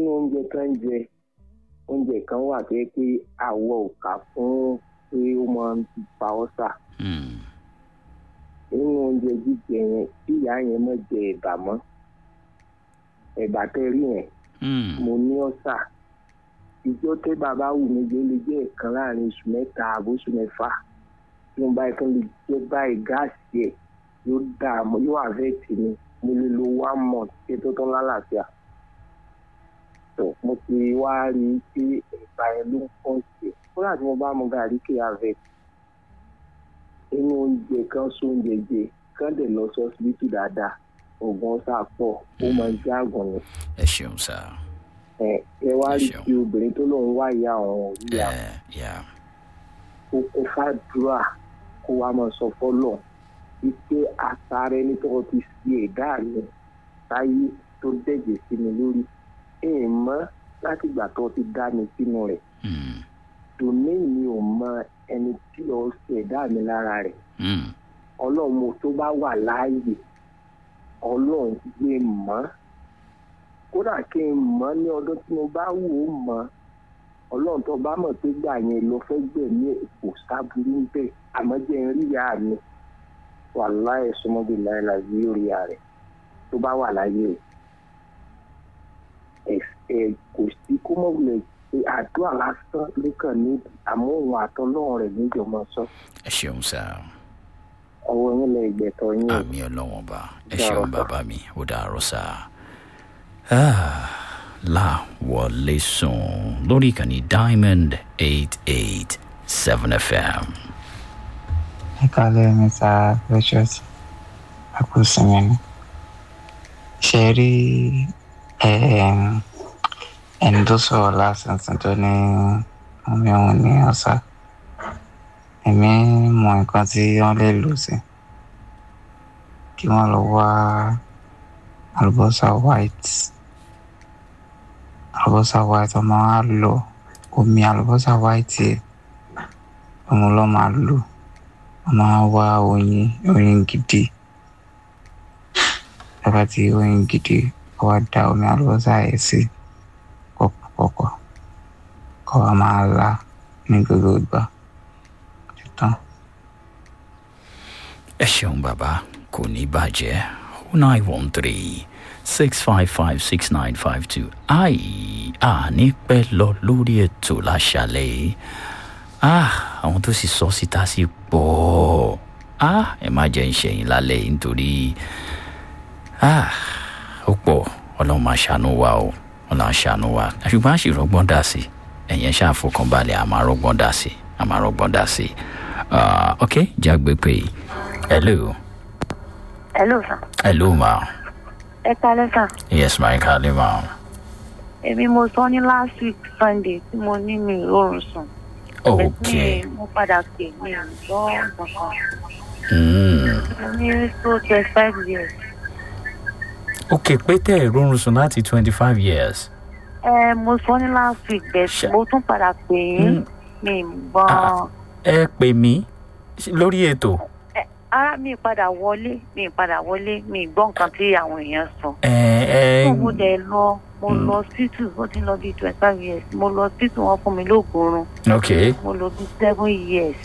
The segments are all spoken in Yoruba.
nínú oúnjẹ kan jẹ oúnjẹ kan wà tó yẹ pé àwọ̀ ò kà fún pé ó máa ń fa ọ́sà Hmm. nínú oúnjẹ jíjẹ yẹn tí ìyá yẹn mọ̀ jẹ ẹ̀bà mọ́ ẹ̀bà tẹ́ rí yẹn Hmm. mo ní ọ̀sà ìjọ tẹ́ bàbá wù mí jẹ́ lè jẹ́ ẹ̀kan láàrin oṣù mẹ́ta àbóṣù mẹ́fà tí mo bá yẹ kí n lè jẹ́ báyìí gáàsì ẹ̀ yóò dààmú yóò àfẹ́ẹ̀tì mi mo lè lo one month kí tó tán lálàáfíà tó mo ti wá rí i pé ẹ̀bà yẹn ló ń pọ̀ sí i kódà tí mo bá mu gàrí kí àfẹ́ẹ̀tì inú oúnjẹ kan sóúnjẹ jẹ kán dẹ̀ lọ sọ́sibítù dáadáa oògùn ọ̀sà pọ̀ ó máa ń jẹ́ àgùn ni ẹ ṣeun sá. ẹ ẹ wá Ẹ rí ṣeun. ti obìnrin tó lóun wá ìyá àwọn òbí ẹ àwọn yà kó kó fàdúrà kó wá máa sọ fọlọ wípé àtàrà ẹni tó ti fi ẹ̀dá mi táyé tó dẹ̀jẹ̀ sí mi lórí ẹ̀ mọ́ láti ìgbà tó ti dá mi sínú rẹ̀ Hmm. tòní mi ò mọ ẹni tí ó ṣe ẹ̀dá mi lára rẹ̀ Hmm. ọlọ́run mo tó bá wà láàyè ọlọ́run gbé mọ́ kódà kí n mọ́ ní ọdún tí mo bá wò ó mọ́ ọlọ́run tó bá mọ̀ pé gbà yẹn lọ fẹ́ gbẹ̀mí èkó sábúrú ń bẹ̀ àmọ́ jẹ́ ń rí ìyá mi wà láì súnmọ́bí láìla yóò rí ìyá rẹ̀ tó bá wà láyé ẹ̀ ẹ̀ kò sí kó mọ̀ wulẹ̀ pé àdúrà lásán ló kàn ní àmọ́ òun àtọ́lọ́run rẹ̀ níjọba sọ ẹ ṣeun sá. ọwọ́ yín lẹ ìgbẹ̀tọ̀ yín o. àmì ọlọ́wọ́n bá ẹ Dàárọ̀ ṣeun sá. bàbá mi ó dàárọ̀ sá. láwọlé sùn lórí ìkànnì diamond eight eight seven fm. ẹ kálẹ̀ mr precious akúsìnmi ni ṣe rí ẹm, ẹni tó sọ̀rọ̀ lásìsìn tó ní omi òun ní ọ̀sà èmi mọ nǹkan tí wọ́n lè lò sí kí wọ́n lọ wá àlùbọ́sà white àlùbọ́sà white ọmọ á lọ omi àlùbọ́sà white yẹn òun ló máa lò wọ́n máa wá oyin oyin gidi lọ́ba tí oyin gidi kọ́ wá da omi àlùbọ́sà yẹn sí pọ̀pọ̀pọ̀ kọ́ wa máa la ní gbogbo ìgbà títàn. ẹ ṣeun bàbá kò ní bàjẹ́ nine one three six five five six nine five two ai àní pẹ́ lọ lórí ètò láṣálẹ̀ yìí ah àwọn tó sì sọ síta sí pọ̀ ah ẹ má jẹ́ ìṣẹ̀yìn lálẹ́ yìí nítorí ah ó pọ̀ ọlọ́run máa ṣàánú wa o ọlọ́run ṣàánú wa ṣùgbọ́n àṣìrọ́gbọ́n dà sí ẹ̀yẹn ṣàfọkànbalẹ̀ àmọ́ àrọ́gbọ́n dà sí àmọ́ àrọ́gbọ́n dà sí Ah, ok jágbe pé hello Hello sir. hello ma Ẹ kálẹ́ sà. yes ma kálí ma Èmi mo sọ ní last week Sunday tí mo ní mi ìrorùn sùn. ok Mi mo padà pè mí ìgbọ́ kankan. mm. Mo ní tó twenty five years. ok pé tẹ́ ẹ̀ rọrùn sùn láti twenty five years Ẹ mo sọ ní last week Ṣe- bẹ́ẹ̀ mo tún padà pè yín. Mi gbọ́. Ah. ẹ pè mí lórí ètò Ara mi padà wọlé mi padà wọlé mi gbọ́ nǹkan tí àwọn èèyàn sọ. ẹ ẹ Tó mo dẹ̀ lọ mo Mm. lọ hospital ó ti lọ bí twenty five years mo lọ hospital wọn fún mi lóògùn oorun ok mo lọ bí seven years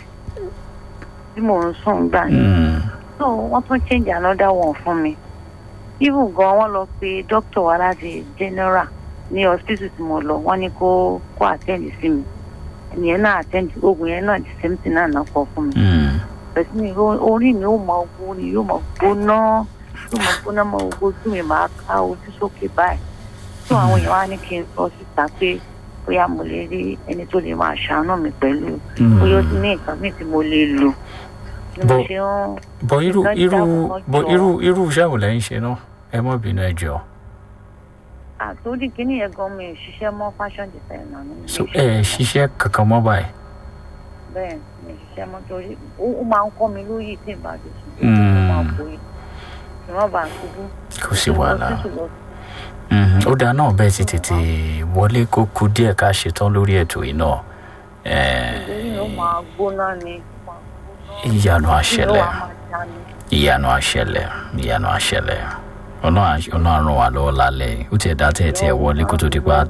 tí mò ń sùn gbà yẹn. mm. so wọ́n tún change another one fún mi even gan wọ́n lọ pe doctor wa láti general ní hospital tí mo lọ wọ́n ní kó kó attend sí mi ẹnìyẹn náà attend oògùn yẹn náà the same thing náà náà kọ fún mi Mm. bẹ̀sí mi ro- orí mi ó mọ owó ni yóò mọ gbóná yóò mọ gbóná mọ owó ojú mi máa ká ojú sókè báyìí tó àwọn èèyàn wá ní kí n sọ síta pé bóyá mo lè rí ẹni tó lè máa ṣàánú mi pẹ̀lú bóyá ó ti ní nǹkan míì tí mo lè lò ni mo Bó- ṣe ń bọ irú Nǹkan irú jáwọ́ bọ jọ. irú irú iṣẹ́ wo lẹ́ ń ṣe náà ẹ mọ́ bínú ẹ jọ àtòdì kìíní yẹn gan mi ò ṣiṣẹ́ mọ́ fashion designer ní so ilé ẹ iṣẹ́ ṣiṣẹ́ kankan mọ́ báyìí bẹ́ẹ̀ mi ò ṣiṣẹ́ mọ́ torí ó ó máa ń kọ́ mi lóyè tí ìbá ti sùn ó Mm. máa ń bòye kí wọ́n bá ṣubú kò sí wàhálà Lọ sí lọ Mhm. ó dáa náà bẹ́ẹ̀ ti tètè wọlé kó kú díẹ̀ ká ṣetán lórí ètò yìí náà lórí ló máa gbóná ni ó máa gbóná. ìyanu Ló àṣẹlẹ̀ wá máa jáde. ìyanu àṣẹlẹ̀ ìyanu àṣẹlẹ̀ ọlọ́run àrùn wà lọ́wọ́ lálẹ́ ó tiẹ̀ dá tẹ̀ tiẹ̀ wọlé kó tó di pa